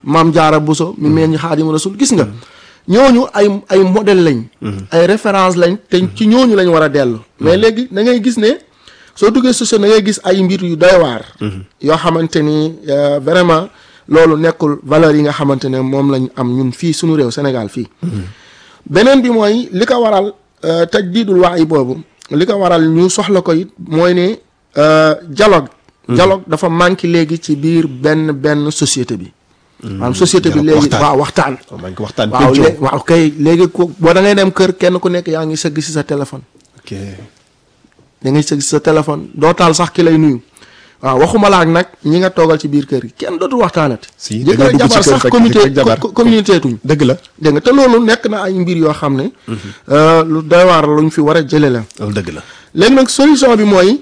maam jaara buso mi meen ñi xaadimu rasul gis nga ñooñu ay ay modèle lañ ay référence lañ te ci ñooñu lañ war a dellu mais léegi da ngay gis ne soo duggee société da ngay gis ay mbir yu doy waar yoo xamante ni vraiment loolu nekkul valeur yi nga xamante ne moom lañ am ñun fii suñu réew Sénégal fii beneen bi mooy li ko waral tajdiidul waay boobu li ko waral ñu soxla ko it mooy ne dialogue dialogue dafa manqué léegi ci biir benn benn société bi maanaam société bi léegi waaw waxtaan waaw lé waaw kay léegi ku boo da ngay dem kër kenn ku nekk yaa ngi sëgg si sa téléphone ok da ngay sëgg si sa téléphone doo taal sax ki lay nuyu waaw waxuma laak nag ñi nga toogal ci biir kër gi kenn dootul waxtaanati si jëkkër jabar sax comité communauté tuñ dëgg la dégg nga te loolu nekk na ay mbir yoo xam ne lu doy waar luñ fi war a jële la loolu dëgg la léegi nag solution bi mooy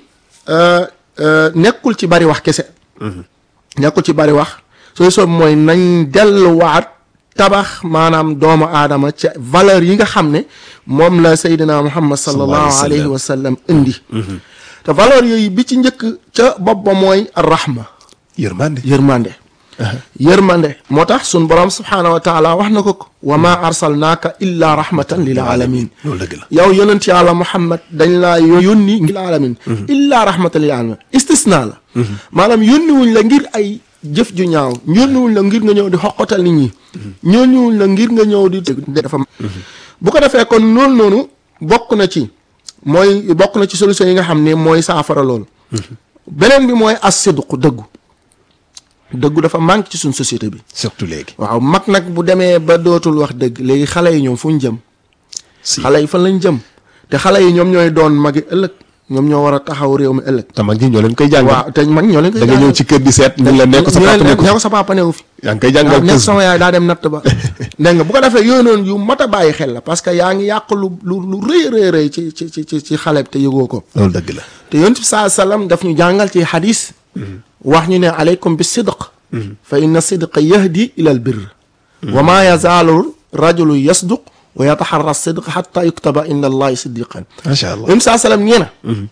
nekkul ci bari wax kese nekkul ci bari wax solution bi mooy nañ delluwaat tabax maanaam doomu aadama ca valeur yi nga xam ne moom la Seydina Muhammad sallallahu alayhi wa sallam indi te valeur yooyu bi ci njëkk ca bopp ba mooy arrahma yërmande yërmande yërmande moo tax sun borom subhaanahu wa taala wax na ko ko wa ma arsalnaaka illa rahmatan lil alamin loolu dëgg la yow yonent yàlla muhammad dañ laa yónni ngir alamin illa rahmatan lil alamin istisna la maanaam yónni wuñ la ngir ay jëf ju ñaaw yónni wuñ la ngir nga ñëw di xoqatal nit ñi yónni wuñ la ngir nga ñëw di dafa bu ko defee kon loolu noonu bokk na ci mooy bokk na ci solution yi nga xam ne mooy saafara loolu beneen bi mooy as sidqu dëggu dëggu dafa manque ci suñ société bi surtout léegi waaw mag nag bu demee ba dootul wax dëgg léegi xale yi ñoom fu ñu jëm si xale yi fan lañ jëm te xale yi ñoom ñooy doon magi ëllëg ñoom ñoo war a taxaw réew mi ëllëg te mag ñi ñoo leen koy jàngal waaw te mag ñoo leen koy da nga ñëw ci kër di seet ñu la nekk sa papa nekk ne ko sa papa newu fi yaa ngi koy waaw jàngal nekk sama yaay daa dem natt ba dégg nga bu ko defee yooyu noonu yu mat a bàyyi xel la parce que yaa ngi yàq lu lu lu rëy rëy rëy ci ci ci ci xale bi te yëgoo ko loolu dëgg la te yonent bi saa sallam daf ñu jàngal ci xadis wax ñu ne aleykum bi sidq fa inna sidqa yahdi ila al birr wa ma yazaalu rajulu yasduq wa yataxarra sidq xata yuktaba inda allahi siddiqan macha allah yonent bi saa sallam nee na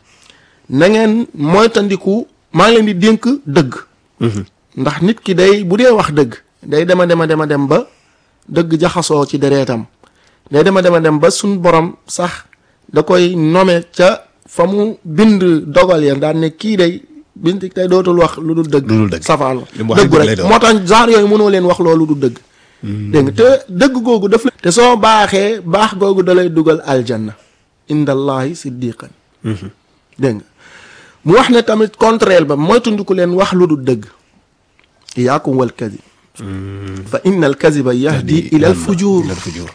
na ngeen moytandiku maa ngi leen di dénk dëgg ndax nit ki day bu dee wax dëgg day dema dema dema dem ba dëgg jaxasoo ci dereetam day dema dema dem ba suñ borom sax da koy nome ca fa mu bind dogal ya daan ne kii day bind tey dootul wax lu dul dëgg lu dul dëgg. safaan li mu wax dëgg dëgg lay rek doon. moo tax genre yooyu mënoo leen wax loolu du dëgg dégg nga te dëgg googu daf la te soo baaxee baax googu da lay dugal aljanna inda allahi siddiqan dégg nga mu wax ne tamit contraire ba mooy tundiku leen wax lu dul dëgg iyaakum wal kadib fa inna al kadiba yahdi ila al fujur ila al fujur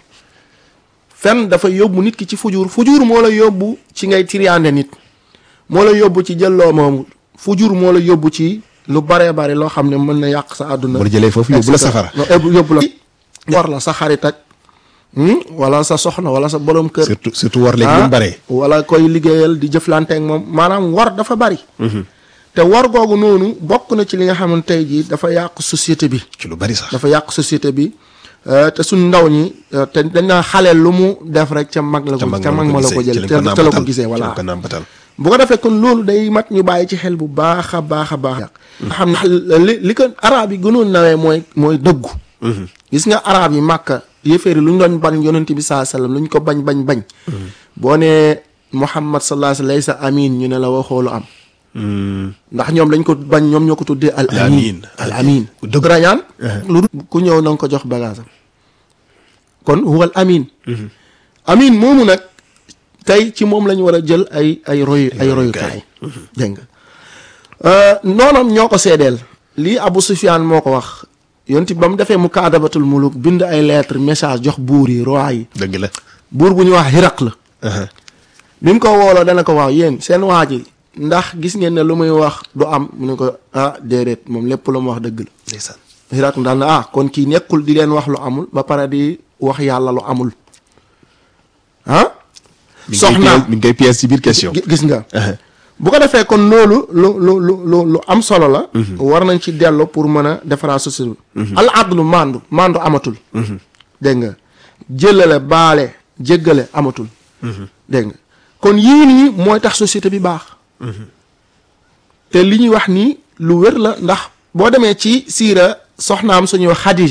fen dafa yóbbu nit ki ci fujur fujur moo la yóbbu ci ngay tiriyaande nit moo la yóbbu ci jëlloo moomu fujur moo la yóbbu ci lu baree bari loo xam ne mën na yàq sa àdduna bu la jëlee foofu yóbbu la safara non yóbbu yóbbu la war la sa xarit ak hmm, wala sa soxna wala sa borom kër surtout surtout war léegi ah, lu mu baree wala koy liggéeyal di jëflante ak moom maanaam war dafa bari te war googu noonu bokk na ci li nga xam ne tey jii dafa yàq société bi ci lu bari sax dafa yàq société bi euh, te suñ ndaw ñi euh, te dañ naa xaleel lu mu def rek ca mag la ko ca mag ma la ko jël te te la ko gisee voilà ko nàmpatal bu ko defee kon loolu day mat ñu bàyyi ci xel bu baax a baax a baax nga xam ne li li ko arab yi gënoon nawee mooy mooy dëggu gis nga arab yi màkka yéeféeri lu ñu doon bañ yonent bi saa sallam lu ñu ko bañ bañ bañ boo nee muhammad sallallahu alayhi wa sallam laysa amin ñu ne la waxoolu am ndax ñoom dañ ko bañ ñoom ñoo ko tuddee al Al amin amin. al amin Ku dëgg. rañaan lu dul ku ñëw na nga ko jox bagage am kon huwa al amin amin moomu nag tey ci moom la ñu war a jël ay ay royu ay royukaay dégg nga noonam ñoo ko seedeel lii Abu Sufyaan moo ko wax yonti ba mu defee mu kaadabatul muluk bind ay lettre message jox buur yi roi yi dëgg la buur bu ñu wax Hiraq la bi mu ko wooloo dana ko wax yéen seen waa ji ndax gis ngeen ne lu muy wax du am mu ne ko ah déedéet moom lépp lu mu wax dëgg la ndeysaan Hiraq daal na ah kon kii nekkul di leen wax lu amul ba pare di wax yàlla lu amul ah mi ngi koy soxna pièce- mi ngi koy pièce ci biir question gi- gis nga bu ko defee kon loolu lu lu lu lu lu am solo la war nañ ci dellu pour mën a defaraat société bi al adlu mandu mandu amatul dégg nga jëlale baale jéggale amatul dégg nga kon yii nii mooy tax société bi baax te li ñuy wax nii lu wér la ndax boo demee ci siira soxnaam suñuy wax Xadija